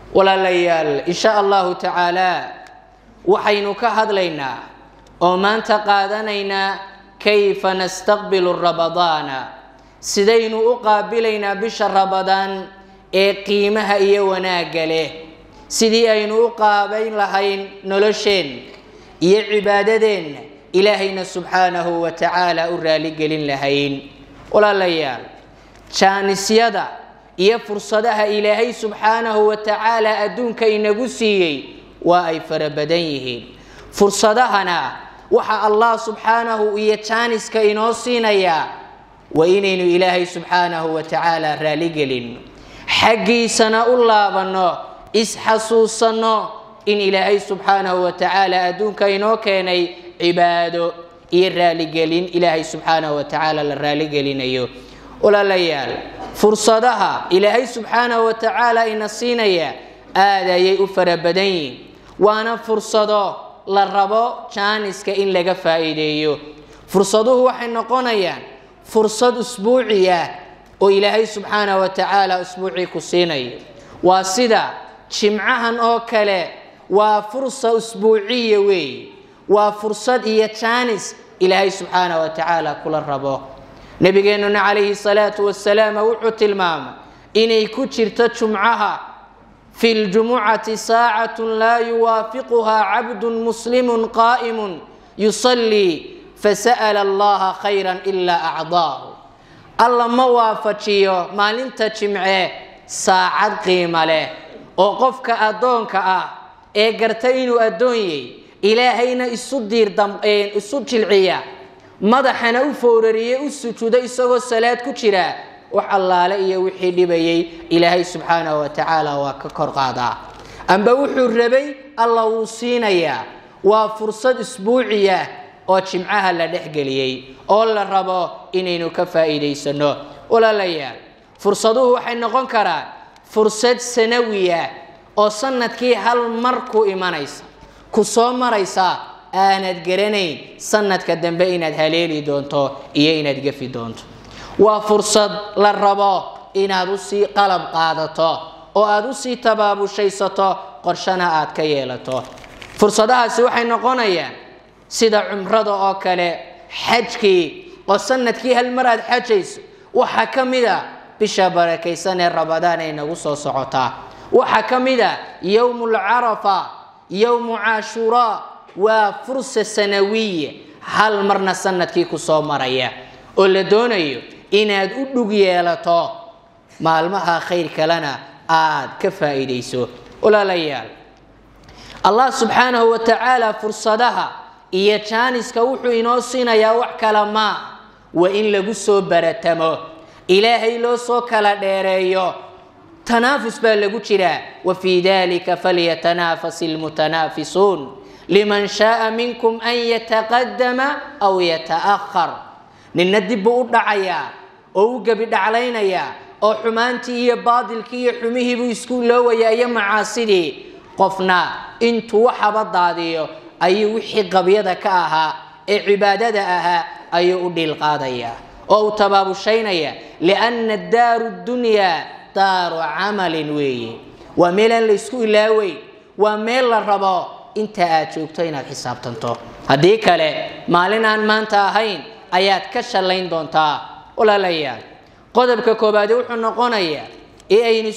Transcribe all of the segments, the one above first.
walaalayaal insha allahu tacaala waxaynu ka hadlaynaa oo maanta qaadanaynaa kayfa nastaqbilu ramadaana sidaynu u qaabilaynaa bisha ramadaan ee qiimaha iyo wanaagga leh sidii aynu u qaabayn lahayn nolosheenna iyo cibaadadeenna ilaahayna subxaanahu wa tacaala u raaligelin lahayn walaalayaal jaanisyada iyo fursadaha ilaahay subxaanahu wa tacaala adduunka inagu siiyey waa ay fara badan yihiin fursadahana waxa allah subxaanahu iyo jaaniska inoo siinayaa waa inaynu ilaahay subxaanahu wa tacaala raaligelin xaggiisana u laabanno isxasuusanno in ilaahay subxaanahu wa tacaala adduunka inoo keenay cibaado iyo raaligelin ilaahay subxaanahu wa tacaala la raaligelinayo walaalayaal fursadaha ilaahay subxaanahu wa tacaala ina siinaya aad ayay u fara badan yihiin waana fursado la rabo jaaniska in laga faa'iideeyo fursaduhu waxay noqonayaan fursad usbuuci ah oo ilaahay subxaanahu wa tacaala usbuucii ku siinayo waa sida jimcahan oo kale waa fursa usbuuciya weeye waa fursad iyo jaanis ilaahay subxaanahu wa tacaala kula rabo nabigeennuna calayhi salaatu wasalaam wuxuu tilmaamay inay ku jirto jumcaha fi ljumucati saacatun laa yuwaafiquhaa cabdun muslimun qaa'imun yusallii fasa'ala allaha khayran ilaa acdaahu alla ma waafajiyo maalinta jimce saacad qiimo leh oo qofka addoonka ah ee garta inuu addoon yahy ilaahayna isu diirisu jilciya madaxana u foorariye u sujuudo isagoo salaad ku jira wax allaale iyo wixii dhibayay ilaahay subxaanahu wa tacaala waa ka kor qaadaa amba wuxuu rabay alla wuu siinayaa waa fursad isbuuciya oo jimcaha la dhexgeliyey oo la rabo inaynu ka faa'iidaysanno walaalayaal fursaduhu waxay noqon karaan fursad sanawiya oo sanadkii hal mar ku imanaysa ku soo maraysa aanad garanayn sanadka dambe inaad haleeli doonto iyo inaad gefi doonto waa fursad la rabo inaad usii qalab qaadato oo aad usii tabaabushaysato qorshana aad ka yeelato fursadahaasi waxay noqonayaan sida cumrada oo kale xajkii oo sanadkii hal mar aad xajayso waxaa ka mid a bisha barakaysan ee ramadaan ay nagu soo socotaa waxaa ka mid a yowmu lcarafa yowmu caashuraa waa fursa sanawiya hal marna sanadkii ku soo maraya oo la doonayo inaad u dhug yeelato maalmaha khayr kalena aad ka faa'iidayso walaalayaal allah subxaanahu wa tacaala fursadaha iyo jaaniska wuxuu inoo siinayaa wax kala maa waa in lagu soo baratamo ilaahay loo soo kala dheereeyo tanaafus baa lagu jiraa wa fii dalika falyatanaafas ilmutanaafisuun liman shaaa minkum an yataqadama aw yata'ahar ninna dib buu u dhacayaa oo u gebi dhaclaynayaa oo xumaantii iyo baadilkii iyo xumihiibuu isku iloowayaa iyo macaasidii qofna intuu waxaba daadiyo ayuu wixii qabyada ka ahaa ee cibaadada ahaa ayuu u dhiil qaadayaa oo uu tabaabushaynayaa lianna daaru dunyaa daaru camalin weeye waa meelaan laysku ilaaweyn waa meel la rabo inta aad joogto inaad xisaabtanto haddii kale maalin aan maanta ahayn ayaad ka shallayn doontaa walaalayaal qodobka koobaadi wuxuu noqonayaa ee aynu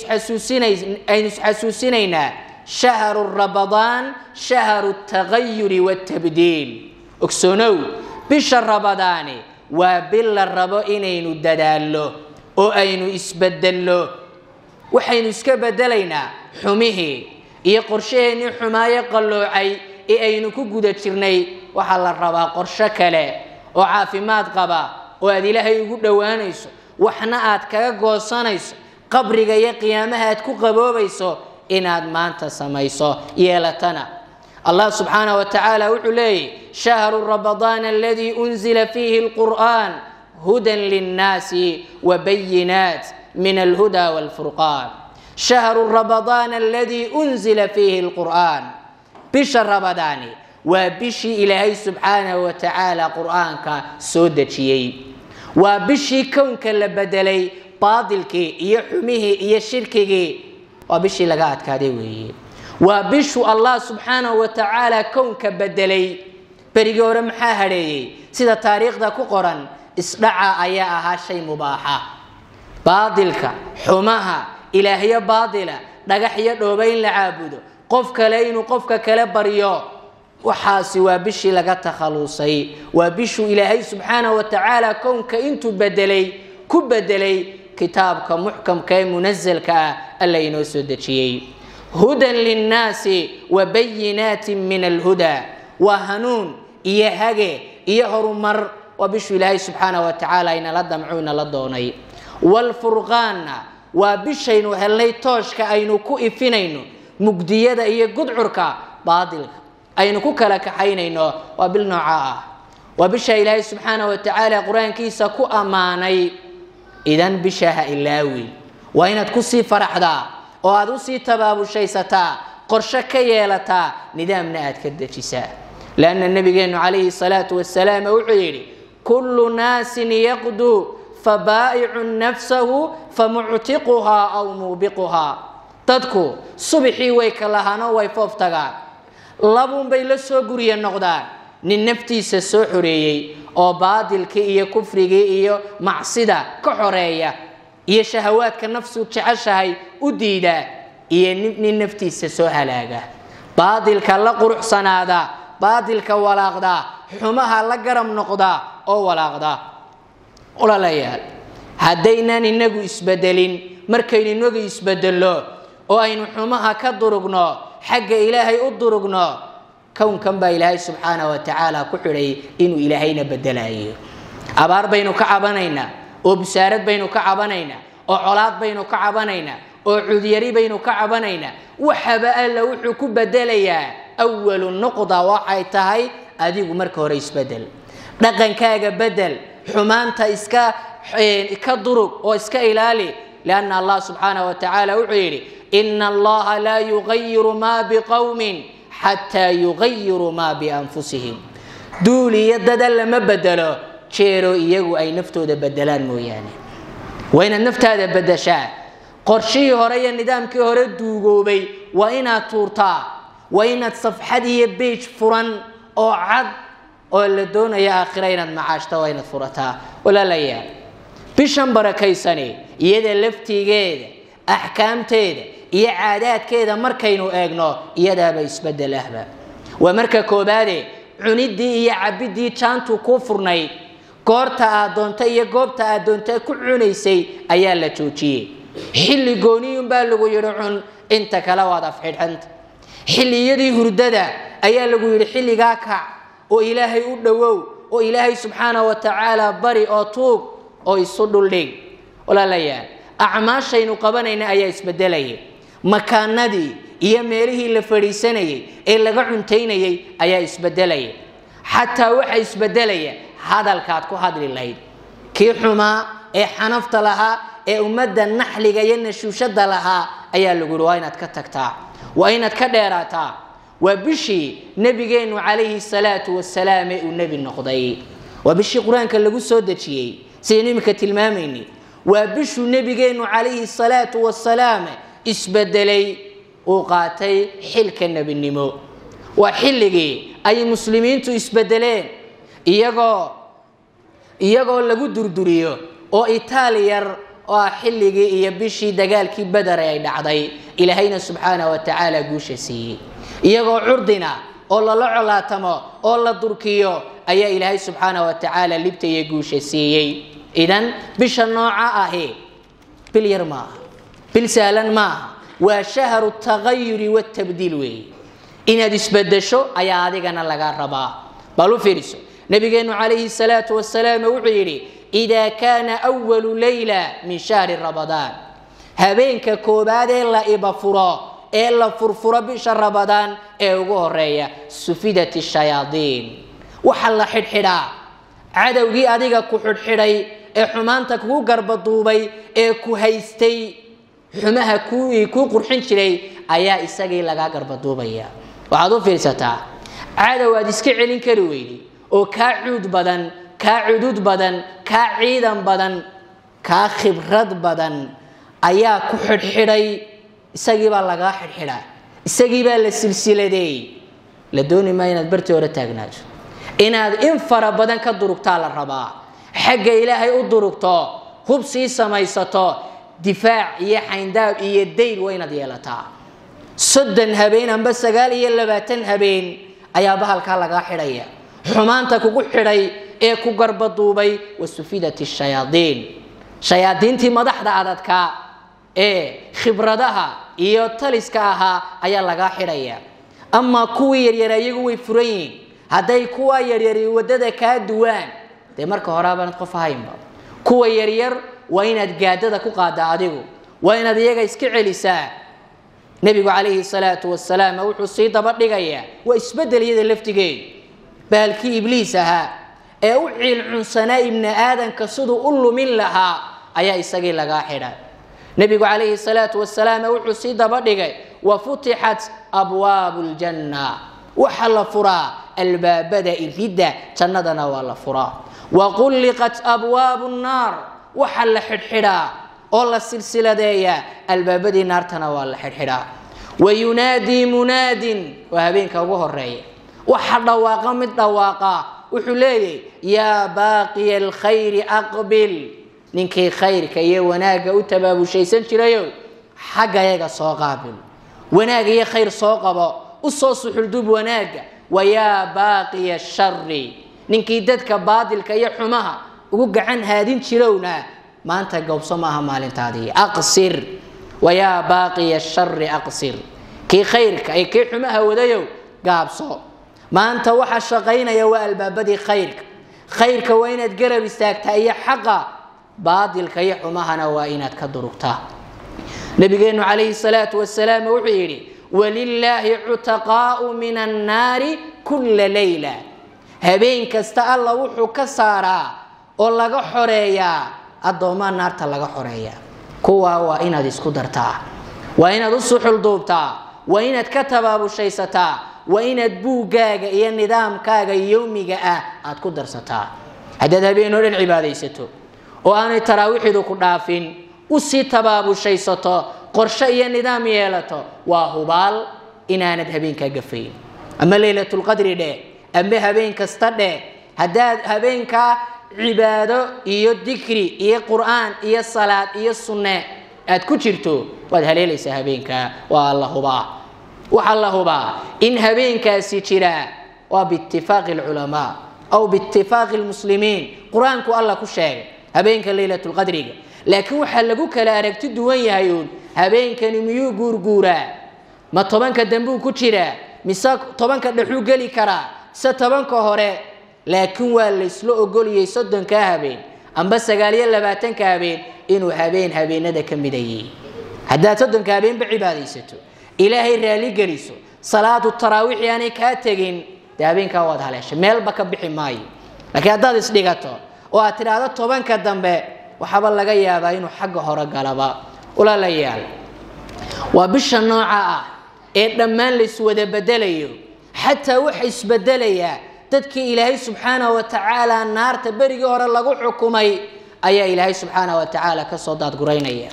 isxasuusinaynaa shahru ramadaan shahru tagayuri watabdiil ogsoonow bisha ramadaani waa bil la rabo inaynu dadaallo oo aynu isbedello waxaynu iska bedelaynaa xumihii iyo qorshaheennii xumaayo qalloocay ee aynu ku guda jirnay waxaa la rabaa qorsho kale oo caafimaad qaba oo aad ilaahay ugu dhowaanayso waxna aad kaga goosanayso qabriga iyo qiyaamaha aad ku qaboobayso inaad maanta samayso yeelatana allah subxaanah wa tacaala wuxuu leeyahy shahru ramadaan aladii unzila fiihi lqur'an hudan linnaasi wabayinaat min alhuda walfurqaan shahru ramadaan aladii unzila fiihi lqur'an bisha ramadaani waa bishii ilaahay subxaanahu wa tacaala qur'aanka soo dejiyey waa bishii kownka la bedelay baadilkii iyo xumihii iyo shirkigii waa bishii laga adkaaday weeye waa bishu allah subxaanahu wa tacaala kownka bedelay berigii hore maxaa hadheeyey sida taariikhda ku qoran isdhaca ayaa ahaa shay mubaaxa baadilka xumaha ilaahyo baadila dhagax iyo dhooba in la caabudo qof kale inuu qofka kale baryo waxaasi waa bishii laga takhalusay waa bishuu ilaahay subxaanahu wa tacaala kownka intuu bedelay ku bedelay kitaabka muxkamka ee munasalka ah alla inoo soo dejiyey hudan linnaasi wa bayinaatin min alhuda waa hanuun iyo hage iyo horumar waa bishuu ilaahay subxaanahu wa tacaala inala damco inala doonay waalfurqaanna waa bishaynu helnay tooshka aynu ku ifinayno mugdiyada iyo gudcurka baadilka aynu ku kala kaxaynayno waa bil nooca ah waa bisha ilaahay subxaana wa tacaala qur-aankiisa ku ammaanay idan bisha ha ilaawi waa inaad kusii faraxdaa oo aad usii tabaabushaysataa qorshe ka yeelataa nidaamna aad ka dejisaa lanna nabigeenu calayhi salaatu wasalaam wuxuu yidhi kullu naasin yaqduu fabaa'icu nafsahu famuctiquhaa aw muubiquhaa dadku subixii way kalahaanoo way foof tagaan labuunbay la soo guriya noqdaan nin naftiisa soo xoreeyey oo baadilkii iyo kufrigii iyo macsida ka xoreeya iyo shahawaadka nafsu jeceshahay u diida iyo nin naftiisa soo halaaga baadilka la quruxsanaada baadilka walaaqda xumaha la garab noqda oo walaaqda walaalayaal haddaynaan inagu isbedelin markaynu inagu isbedelno oo aynu xumaha ka durugno xagga ilaahay u durugno kownkan baa ilaahay subxaana wa tacaala ku xidhay inuu ilaahayna bedelayo abaar baynu ka cabanaynaa oo busaarad baynu ka cabanaynaa oo colaad baynu ka cabanaynaa oo cudyari baynu ka cabanaynaa waxaba alla wuxuu ku bedelayaa awalu nuqda waxay tahay adigu marka hore isbedel dhaqankaaga bedel xumaanta iska ka durug oo iska ilaali lianna allah subxaana wa tacaala wuxuu yidhi ina allaha laa yugayiru maa biqowmin xataa yugayiruu maa bianfusihim duul iyo dada lama bedelo jeero iyagu ay naftooda bedelaan mooyaane waa inaad naftaada bedeshaa qorshihii hore iyo nidaamkii hore duugoobay waa inaad tuurtaa waa inaad safxad iyo beij furan oo cad oo la doonaya aakhira inaad macaashta waa inaad furataa walaalayaal bishan barakaysani iyada laftigeeda axkaamteeda iyo caadaadkeeda markaynu eegno iyadaaba isbedel ahba waa marka koobaade cuniddii iyo cabiddii jaantu kuu furnayd goorta aad doonta iyo goobta aad doonta ku cunaysay ayaa la joojiyey xilli gooniyunbaa lagu yidhi cun inta kale waad afxidhanta xilliyadii hurdada ayaa lagu yidhi xilligaa kac oo ilaahay u dhowow oo ilaahay subxaana wa tacaala bari oo tuug oo isu dhuldhig walaalayaal acmaashaynu qabanayna ayaa isbedelayay makaanadii iyo meelihii la fadhiisanayay ee laga cuntaynayay ayaa isbedelaya xataa waxa isbedelaya hadalkaad ku hadli lahayd kii xumaa ee xanafta lahaa ee ummadda naxliga iyo nashuushada lahaa ayaa lagu yihi waa inaad ka tagtaa waa inaad ka dheeraataa waa bishii nebigeennu calayhi salaatu wasalaam ee uu nebi noqday waa bishii qur-aanka lagu soo dejiyey sidaynu iminka tilmaamayni waa bishuu nebigeennu calayhi salaatu wasalaam isbedelay uu qaatay xilka nebinimo waa xilligii ay muslimiintu isbedeleen iyagoo iyagoo lagu durduriyo oo itaaliyar oo ah xilligii iyo bishii dagaalkii badare ay dhacday ilaahayna subxaana wa tacaala guusha siiyey iyagoo curdina oo lala colaatamo oo la durkiyo ayaa ilaahay subxaana wa tacaala libta iyo guusha siiyey idan bisha nooca ahi bil yar maaha bil sahlan maaha waa shahru tagayuri watabdiil weeye inaad isbedesho ayaa adigana laga rabaa bal u fiiriso nabigeenu calayhi salaatu wasalaam wuxuu yidhi idaa kaana walu layla min shahri ramadaan habeenka koobaad ee la ibafuro ee la furfuro bisha ramadaan ee ugu horeeya sufidat shayaadiin waxa la xidhxidhaa cadowgii adiga ku xidhxidhay ee xumaanta kugu garbaduubay ee ku haystay xumaha kuu qurxin jiray ayaa isagii lagaa garbaduubaya waxaad u fiirsataa cadow aad iska celin kari weydi oo kaa cuud badan kaa cudud badan kaa ciidan badan kaa khibrad badan ayaa ku xidhxidhay isagii baa lagaa xidhxidhaa isagii baa la silsiladeeyey la dooni maa inaad bartii hore taagnaato inaad in fara badan ka durugtaa la rabaa xagga ilaahay u durugto hub sii samaysato difaac iyo xayndaab iyo dayr waa inaad yeelataa soddon habeen amba sagaal iyo labaatan habeen ayaa bahalkaa lagaa xidhaya xumaanta kugu xidhay ee ku garbaduubay wasufidat shayaaiin shayaadiintii madaxda adadka ee khibradaha iyo taliska ahaa ayaa lagaa xidhaya amaa kuwii yaryar iyagu way furan yihiin hadday kuwa yaryari wadada kaa duwaan dee marka hore abaanad qof ahaynba kuwa yaryar waa inaad gaadada ku qaada adigu waa inaad iyaga iska celisaa nebigu calayhi salaatu wasalaam wuxuu sii daba dhigayaa waa isbedel iyada laftigeed bahalkii ibliis ahaa ee u ciilcunsanaa ibni aadanka siduu u lumin lahaa ayaa isagii lagaa xidha nebigu calayhi salaatu wasalaam wuxuu sii daba dhigay wa futixat abwaabu ljanna waxa la furaa albaabada iridda jannadana waa la furaa wa qulliqat abwaabu nnaar waxa la xidhxidhaa oo la silsiladeeyaa albaabadii naartana waa la xidhxidhaa wayunaadii munaadin waa habeenka ugu horeeya waxa dhawaaqa mid dhawaaqa wuxuu leeyahy yaa baaqiya alkhayri aqbil ninkii khayrka iyo wanaagga u tabaabushaysan jirayo xagga yaga soo qaabil wanaag iyo khayr soo qabo u soo suxuldub wanaagga wayaa baaqiya shari ninkii dadka baadilka iyo xumaha ugu gacan haadin jirowna maanta gowbso maaha maalintaadii aqsir wayaa baaqiya shari aqsir kii khayrka iyo kii xumaha wadayow gaabso maanta waxa shaqaynaya waa albaabadii khayrka khayrka waa inaad garab istaagtaa iyo xaqa baadilka iyo xumahana waa inaad ka durugtaa nabigeenu calayhi salaatu wasalaam wuxuu yidhi walilaahi cutaqaau min annaari kulla leyla habeen kasta alla wuxuu ka saaraa oo laga xoreeyaa addoomaa naarta laga xoreeyaa kuwaa waa inaad isku dartaa waa inaad u suxulduubtaa waa inaad ka tabaabushaysataa waa inaad buuggaaga iyo nidaamkaaga yowmiga ah aad ku darsataa haddaad habeen oo dhan cibaadaysato oo aanay taraawixidu ku dhaafin usii tabaabushaysato qorshe iyo nidaam yeelato waa hubaal inaanad habeenkaa gafayn ama leylatulqadri dheh ama habeen kasta dheh haddaad habeenkaa cibaado iyo dikri iyo qur'aan iyo salaad iyo sunne aad ku jirto waad haleelaysaa habeenkaa waa la hubaa waxaa la hubaa in habeenkaasi jiraa waa biitifaaqi alculamaa aw biitifaaqi lmuslimiin qur-aanku alla ku sheegay habeenka leylatulqadriga laakiin waxaa lagu kala aragti duwan yahay uun habeenkani miyuu guurguuraa ma tobanka dambuu ku jiraa mise tobanka dhexuu geli karaa mise tobanka hore laakiin waa laysla ogoliyey soddonkaa habeen amba sagaaliyo labaatanka habeen inuu habeen habeenada ka midayay haddaad soddonka habeenba cibaadaysato ilaahay raali geliso salaadu taraawiixi aanay kaa tegin dee habeenkaa waad haleeshay meelba ka bixi maayo laakiin haddaad isdhigato oo aad tidhaahdo tobanka dambe waxaaba laga yaabaa inuu xagga hore galaba walaalayaal waa bisha nooca ah ee dhammaan layswada bedelayo xataa waxa isbedelayaa dadkii ilaahay subxaana wa tacaala naarta berigii hore lagu xukumay ayaa ilaahay subxaana wa tacaala kasoo daadguraynaya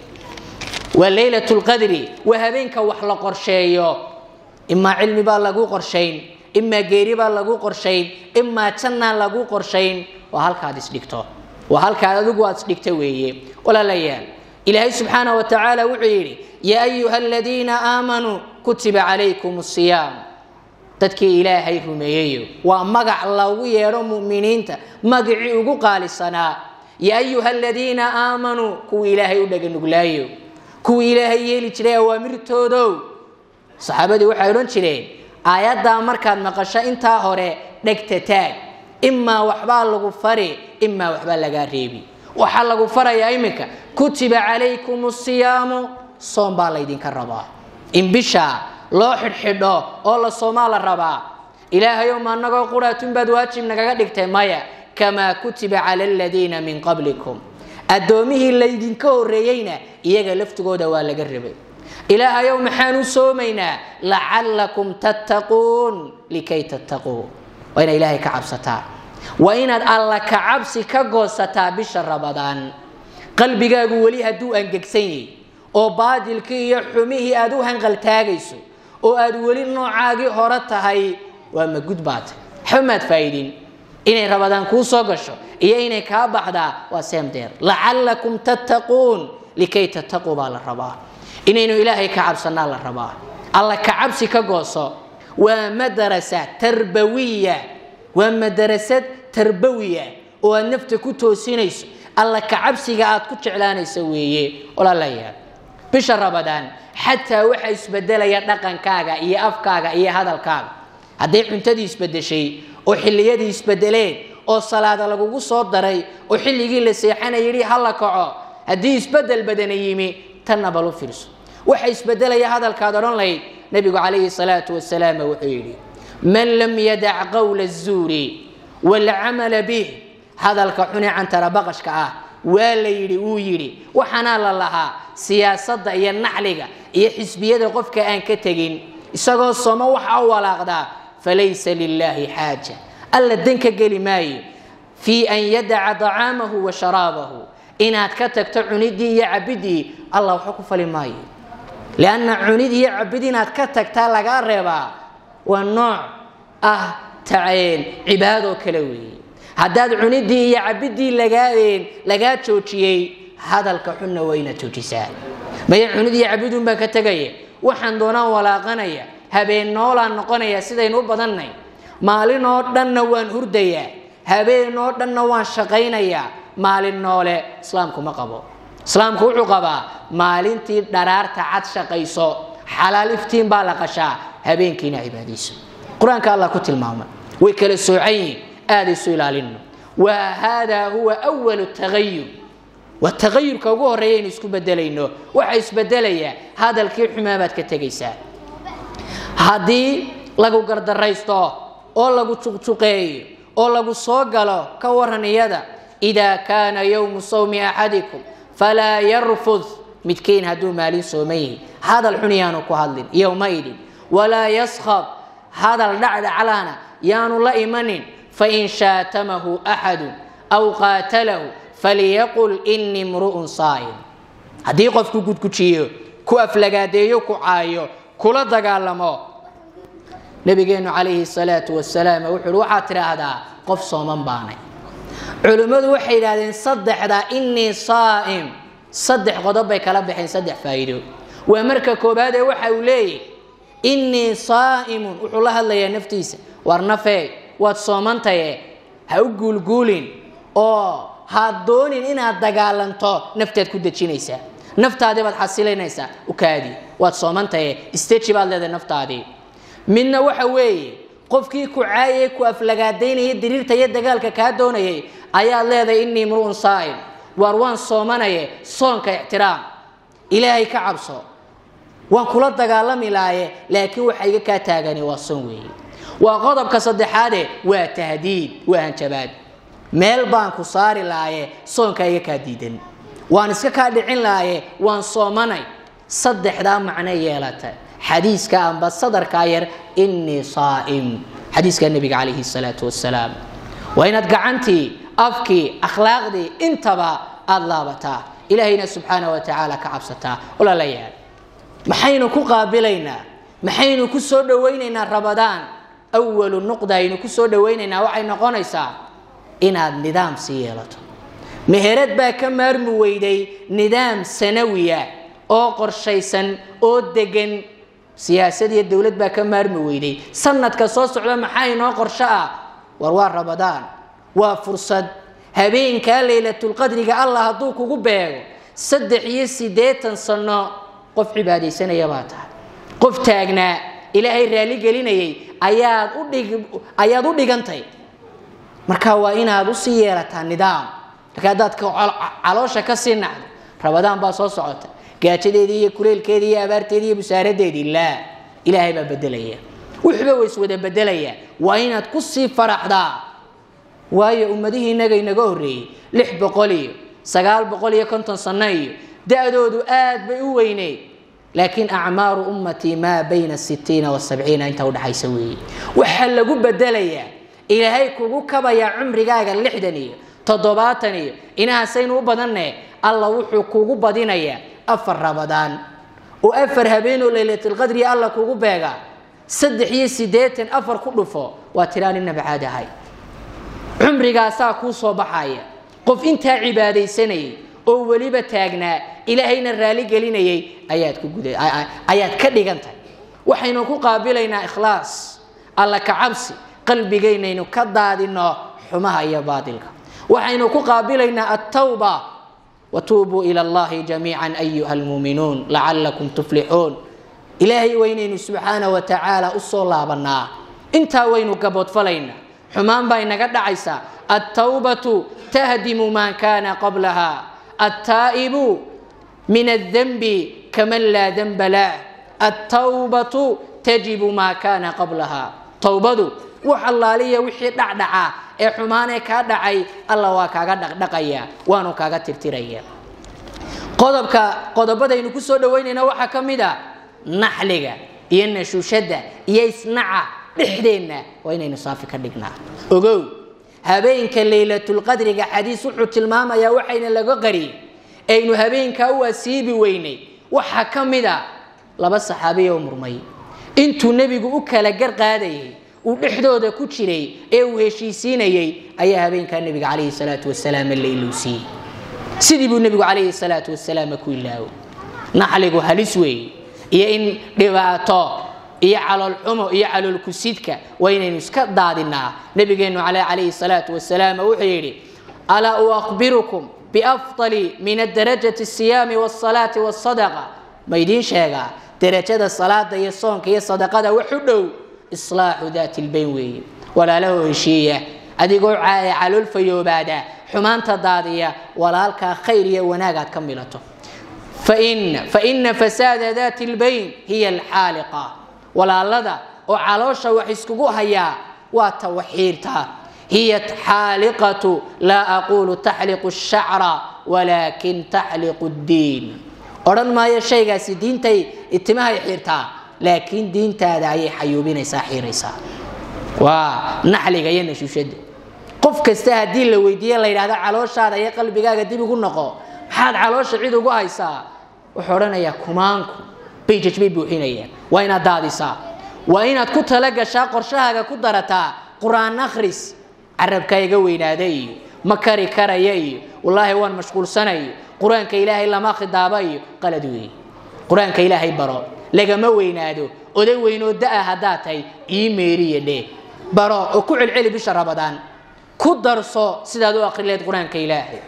waa leylat lqadri waa habeenka wax la qorsheeyo imaa cilmi baa lagu qorshayn imaa geeri baa lagu qorshayn imaa jannaa lagu qorshayn waa halkaad isdhigto waa halkaad adigu aad isdhigto weeye walaalayaal ilaahay subxaana wa tacaala wuxuu yidhi yaa ayuha aladiina aamanuu kutiba calaykum siyaam dadkii ilaahay rumeeyeyo waa magac lagu yeedho muminiinta magacii ugu qaalisanaa yaa ayuha aladiina aamanuu kuwii ilaahay u dhaganuglaayo kuwii ilaahay yeeli jiray awaamirtoodow saxaabadii waxay odhan jireen aayaddaa markaad maqasho intaa hore dhegta taag imaa waxbaa lagu fari imaa waxbaa lagaa reebi waxaa lagu farayaa iminka kutiba calaykum siyaamu soom baa laydinka rabaa in bisha loo xidhxidho oo la soomaa la rabaa ilaahayow ma anagoo quraatun baad waajib nagaga dhigtay maya kamaa kutiba cala aladiina min qablikum addoomihii laydinka horreeyeyna iyaga laftigooda waa laga rabay ilaahayow maxaan u soomaynaa lacallakum tattaquun likay tattaquu waa inaad ilaahay ka cabsataa waa inaad alla ka cabsi ka goosataa bisha rabadaan qalbigaagu weli hadduu angegsan yahy oo baadilkii iyo xumihii aad u hanqaltaagayso oo aad weli noocaagii hore tahay waa magud baata waxba maad faa'iidin inay rabadaan kuu soo gasho iyo inay kaa baxdaa waa seemdeer lacallakum tattaquun likay tattaquu baa la rabaa inaynu ilaahay ka cabsanaa la rabaa alla ka cabsi ka gooso waa madarasa tarbawiya waa madarasad tarbawiya oo aad nafta ku toosinayso alla ka cabsiga aad ku jeclaanayso weeye walaalayaal bisha rabadaan xataa waxa isbedelaya dhaqankaaga iyo afkaaga iyo hadalkaaga hadday cuntadii isbedeshay oo xilliyadii isbedeleen oo salaada lagugu soo daray oo xilligii la seexanay yidhi ha la kaco haddii isbedel badana yimi tanna bal u fiirso waxa isbedelaya hadalkaad odhan lahayd nebigu calayhi salaatu wasalaam wuxuu yidhi man lam yadac qowla azuuri waalcamala bih hadalka xune cantara baqashka ah waa la yidhi wuu yidhi waxaanaa la lahaa siyaasadda iyo naxliga iyo xisbiyada qofka aan ka tegin isagoo somo waxa u walaaqdaa falaysa lilaahi xaaja alla danka geli maayo fii an yadaca dacaamahu wa sharaabahu inaad ka tagto cunidii iyo cabidii allah waxba ku fali maayo lianna cunid iyo cabid inaad ka tagtaa lagaa reebaa waa nooc ah taceen cibaadoo kale weeye haddaad cunidii iyo cabidii lagaadeen lagaa joojiyey hadalka xunna waa inaad joojisaa maya cunid iyo cabidun baan ka tegaya waxaan doonaan walaaqanaya habeen noolaan noqonaya sidaynu u badannay maalin oo dhanna waan hurdayaa habeen oo dhanna waan shaqaynayaa maalin noole islaamku ma qabo islaamku wuxuu qabaa maalintii dharaarta cad shaqayso xalaal iftiin baa la qashaa habeenkiina cibaadayso qur-aanka allah ku tilmaamay way kala soocan yihiin aada isu ilaalino wa haadaa huwa walu tagayur waa tagayurka ugu horreeya aynu isku bedelayno waxa isbedelayaa hadalkii xumaa baad ka tegaysaa haddii lagu gardaraysto oo lagu juqjuqeeyo oo lagu soo galo ka waran iyada idaa kaana yowmu sawmi axadikum falaa yarfud midkiin hadduu maalin sooman yihi hadal xun yaanu ku hadlin yowmaidin walaa yaskhab hadal dhacdhaclaana yaanu la imanin fain shaatamahu axadu aw qaatalahu faliyaqul inii mru'un saa'im haddii qofku gudgujiyo ku aflagaadeeyo ku caayo kula dagaalamo nabigeenu calayhi salaatu wasalaam wuxuu uhi waxaad tidhaahdaa qof sooman baanay culimmadu waxay yidhahdeen saddexda inii saa'im saddex qodob bay kala baxeen saddex faa'iido waa marka koobaad ee waxa uu leeyahy inii saa'imun wuxuu la hadlayaa naftiisa war nafee waad soomantaye ha u guulguulin oo ha doonin inaad dagaalanto naftaad ku dejinaysaa naftaadii baad xasilinaysaa ukaadi waad soomantaye isteji baad leedahay naftaadii midna waxa weeye qofkii ku caayay ku aflagaadaynaya diriirta iyo dagaalka kaa doonayay ayaad leedahay inii mru'un saa'im waar waan soomanaye soonka ixtiraam ilaahay ka cabso waan kula dagaalami laaye laakiin waxa iga kaa taagani waa soon weeye waa qodobka saddexaade waa tahdiid waa hanjabaad meel baan ku saari laaye soonka iga kaa diidan waan iska kaa dhicin laaye waan soomanay saddexdaa macno yeelata xadiiska amba sadarkaa yar inii saa'im xadiiska nebiga calayhi salaatu wasalaam waa inaad gacantii afkii akhlaaqdii intaba aada laabataa ilaahayna subxaana wa tacaala ka cabsataa walaalayaal maxaynu ku qaabilaynaa maxaynu ku soo dhowaynaynaa rabadaan awalu nuqda aynu ku soo dhowaynaynaa waxay noqonaysaa inaad nidaam sii yeelato meherad baa ka maarmi weyday nidaam sanawiya oo qorshaysan oo degan siyaasad iyo dowlad baa ka maarmi weyday sanadka soo socda maxaa inoo qorsho ah war waa rabadaan waa fursad habeenkaa laylatulqadriga allah hadduu kugu beego saddex iyo siddeetan sano qof cibaadaysanaya baa tahay qof taagnaa ilaahay raali gelinayay ayaad udhig ayaad u dhigantay marka waa inaad usii yeelataa nidaam marka haddaad caloosha ka sii nacdo rabadaan baa soo socota gaajadeedii iyo kuleelkeedii iyo abaarteedii iyo busaaradeedii laa ilaahay baa bedelaya wuxuba wa iswada bedelaya waa inaad ku sii faraxdaa waayo ummadihii inaga inaga horreeyey lix boqol iyo sagaal boqol iyo konton sano iyo da-doodu aad bay u weyneyd laakiin acmaaru ummatii maa bayna sitiina wasabciina inta udhaxaysa weeye waxaa lagu bedelayaa ilaahay kugu kabayaa cumrigaaga lixdan iyo toddobaatan iyo inahaasaynu u badanne alla wuxuu kugu badinayaa afar rabadaan oo afar habeenoo laylatlqadri alla kugu beega saddex iyo siddeetan afar ku dhufo waa tiraan inaba caadi ahay cumrigaasaa kuu soo baxaya qof intaa cibaadaysanayay oo weliba taagnaa ilaahayna raali gelinayay ayaad ku guda ayaad ka dhigantahay waxaynu ku qaabilaynaa ikhlaas alla ka cabsi qalbigaynaynu ka daadino xumaha iyo baadilka waxaynu ku qaabilaynaa attawba watuubuu ila allahi jamiica ayuha almuuminuun lacalakum tuflixuun ilaahay waynaynu subxaana wa tacaala u soo laabanaa intaa waynu gaboodfalaynaa xumaan baa inaga dhacaysaa altawbatu tahdimu maa kaana qablaha altaa'ibu min aldanbi kaman laa danba lah altawbatu tajibu maa kaana qablaha towbadu wax allaaliya wixii dhacdhaca ee xumaanee kaa dhacay alla waa kaaga dhaqdhaqaya waanu kaaga tirtiraya qodobka qodobadaynu ku soo dhaweynayna waxaa ka mid a naxliga iyo nashuushada iyo isnaca dhexdeenna waa inaynu saafi ka dhignaa ogow habeenka laylatulqadriga xadiis wuxuu tilmaamayaa waxayna laga qariyey aynu habeenkaa u asiibi weynay waxaa ka mid a laba saxaabiya oo murmay intuu nebigu u kala gar qaadayay uu dhexdooda ku jiray ee uu heshiisiinayey ayaa habeenkaa nebiga calayhi salaatu wasalaam la ilowsiiyey sidii buu nebigu calayhi salaatu wasalaam ku ilaawo naxligu halis weeye iyo in dhibaato iyo caloolxumo iyo caloolkusidka waa inaynu iska daadinaa nabigeennu ale calayhi salaatu wasalaam wuxuu yidhi alaa uakhbirukum biafdali min adarajati asiyaami wasalaati wasadaqa ma idiin sheegaa darajada salaada iyo soonka iyo sadaqada wax u dhow islaaxu daati lbayn weeye walaalahoo heshiiya adigoo calool fayoobaada xumaanta daadiya walaalkaa khayr iyo wanaagaad ka milato faina fasaada daati lbayn hiya alxaaliqa walaalada oo caloosha wax iskugu hayaa waa tawaxiirta hiya xaaliqatu laa aqulu taxliqu shacra walaakin taxliqu ddiin odhan maayo shaygaasi diintay itimahay xiirtaa laakiin diintaada ayay xayuubinaysaa xiiraysaa waa naxliga iyo nashuushada qof kasta haddii la weydiiye la yidhahda calooshaada iyo qalbigaaga dib ugu noqo maxaad caloosha cid ugu haysaa wuxuu odhanayaa kumaanku bayjaj bay buuxinayaan waa inaad daadisaa waa inaad ku talagashaa qorshahaaga ku darataa qur-aan akhris carabkaa iga weynaada iyo ma kari karaya iyo wallaahi waan mashquulsanayo qur-aanka ilaahay lama khidaaba iyo qalad weeye qur-aanka ilaahay baro lagama weynaado oday weynoo da-a haddaad tahay ii meeriya dheh baro oo ku celceli bisha rabadaan ku darso sidaad u akhrileed qur-aanka ilaahay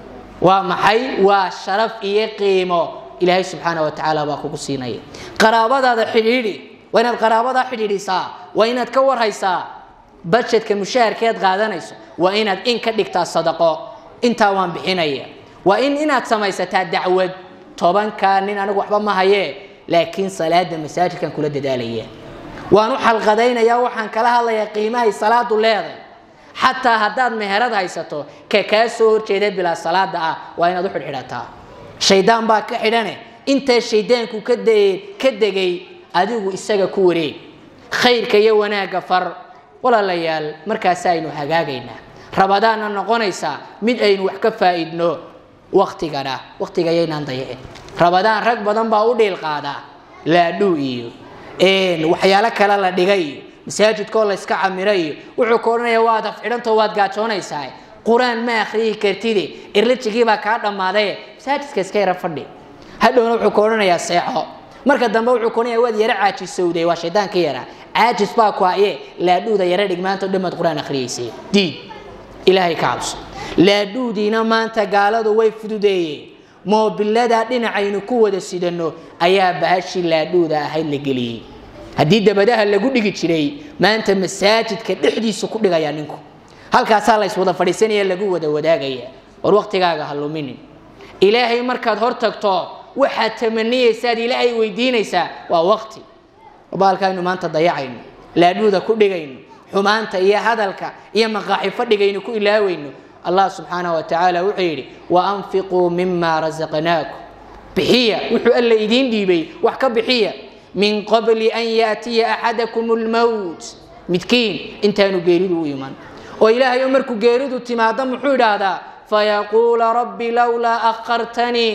waa maxay waa sharaf iyo qiimo ilaahay subxaana wa tacaala baa kugu siinaya qaraabadaada xidhiidhi waa inaad qaraabadaa xidhiidhisaa waa inaad ka warhaysaa bajedka mushaharkeed qaadanayso waa inaad in ka dhigtaa sadaqo intaa waan bixinaya waa in inaad samaysataa dacwad tobankaa nin anigu waxba ma hayee laakiin salaada masaajidkan kula dadaalaya waan u xalqadaynayaa waxaan kala hadlayaa qiimahay salaadu leeday xataa haddaad meherad haysato ka kaa soo horjeeda bilaa salaada ah waa inaad u xidhxidhataa shaydaan baa ka xidhane intaa shaydaanku ka degay adigu isaga ku wareeg khayrka iyo wanaagga far walaalayaal markaas aynu hagaagaynaa rabadaanna noqonaysaa mid aynu wax ka faa'iidno waktigana waktiga yaynaan dayicin rabadaan rag badan baa u dhiil qaadaa laadhuu iyo waxyaalo kale la dhigay iyo masaajidkoo layska camiro iyo wuxuu ka odhanaya waad afxidhantao waad gaajoonaysaa qur-aan ma akhriyi kartide irlijigiibaa kaa dhammaadaye masaajidka iska yara fadhi hadhowna wuxuu ka odhanayaa seexo marka dambe wuxuu ka odhanaya waad yara caajisowday waa shaydaanka yara caajis baa ku haye laadhuuda yara dhig maanta o dhammaad qur-aan akhriyaysay diid ilaahay ka cabso laadhuudiina maanta gaaladu way fududeeyeen moobiladaa dhinacaynu ku wada sidanno ayaa bahashii laadhuuda ahayd la geliyey haddii dabadaha lagu dhigi jiray maanta masaajidka dhexdiisu ku dhigaya ninku halkaasaa lays wada fadhiisanaya lagu wada wadaagaya war waktigaaga ha luminin ilaahay markaad hor tagto waxaad tamaniyaysaad ilaahay weydiinaysaa waa wakti baalkaaynu maanta dayacayno laadhuuda ku dhigayno xumaanta iyo hadalka iyo maqaaxi fadhigaynu ku ilaawayno allah subxaanah wa tacaala wuxuu yidhi waanfiquu mima rasaqnaakum bixiya wuxuu alla idiin dhiibay wax ka bixiya min qabli an yaatiya axadakum lmowt midkiin intaanu geeridu u iman oo ilaahayo markuu geeridu timaado muxuu idhaahdaa fayaquula rabbi lowlaa akhartanii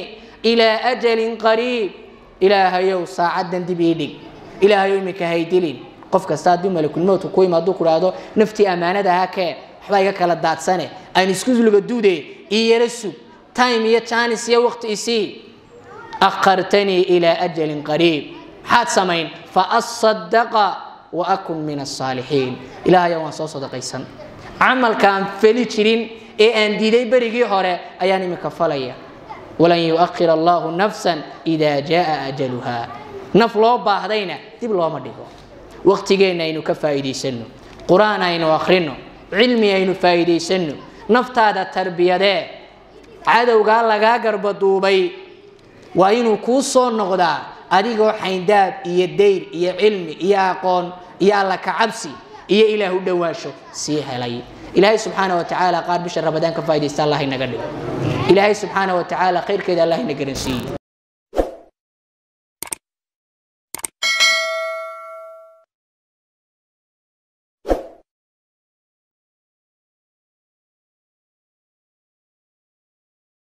ilaa ajalin qariib ilaahayow saacaddan dib ii dhig ilaahayow iminka haydilin qof kasta haddii malakulmowtka ku ima hadduu kudhaahdo naftii ammaanada ha kee waxbaa iga kala daadsane aan isku luga duude ii yara sug time iyo janis iyo waqti isii akhartanii ilaa ajalin qariib maxaad samayn faasadaqa wa akun min asaalixiin ilaahayow waan soo sadaqaysan camalka aan feli jirin ee aan diiday berigii hore ayaan iminka falaya walan yuakhir allahu nafsan ida jaa ajaluha naf loo baahdayna dib looma dhigo waqtigeenna aynu ka faa'iidaysanno qur-aan aynu akhrino cilmi aynu faa'iidaysanno naftaada tarbiyadee cadowgaa lagaa garbaduubay waa inuu kuu soo noqdaa adigoo xayndaab iyo dayr iyo cilmi iyo aqoon iyo alla kacabsi iyo ilaah u dhowaansho sii helay ilaahay subxaana wa tacaala qaar bisha ramadaan ka faaidaysta allah inaga dhigo ilaahay subxaana wa tacaala khayrkeeda allah ina garansiiye